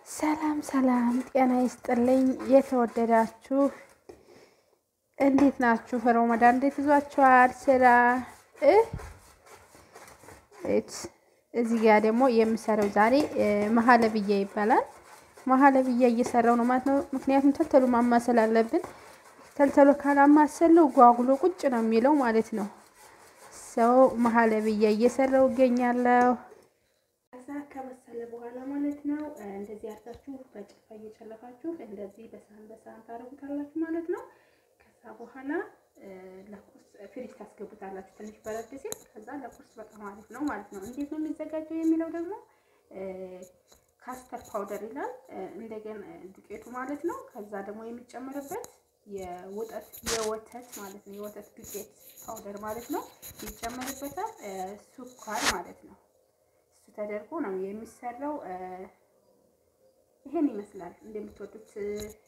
ሰላም ሰላም፣ ጤና ይስጥልኝ። የተወደዳችሁ እንዴት ናችሁ? ረመዳን እንዴት ይዟችኋል? ስራ እዚህ ጋር ደግሞ የምሰራው ዛሬ መሀለብያ ይባላል። መሀለብያ እየሰራው ነው ማለት ነው። ምክንያቱም ተልተሉ ማማሰል አለብን። ተልተሎ ካላማሰለው ጓጉሎ ቁጭ ነው የሚለው ማለት ነው። ሰው መሀለብያ እየሰራው እገኛለሁ። ከዛ ከበሰለ በኋላ ማለት ነው እንደዚህ አድርጋችሁ በጭልፋ እየጨለፋችሁ እንደዚህ በሳህን በሳህን ታደርጉታላችሁ ማለት ነው። ከዛ በኋላ ለቁርስ ፍሪጅ ታስገቡታላችሁ ትንሽ በረድ ሲል፣ ከዛ ለቁርስ በቃ ማለት ነው ማለት ነው። እንዴት ነው የሚዘጋጀው የሚለው ደግሞ ካስተር ፓውደር ይላል። እንደገና ዱቄቱ ማለት ነው። ከዛ ደግሞ የሚጨመርበት የወተት የወተት ማለት ነው የወተት ዱቄት ፓውደር ማለት ነው ይጨመርበታል። ሱኳር ማለት ነው እሱ ተደርጎ ነው የሚሰራው። ይሄን ይመስላል። እንደምትወዱት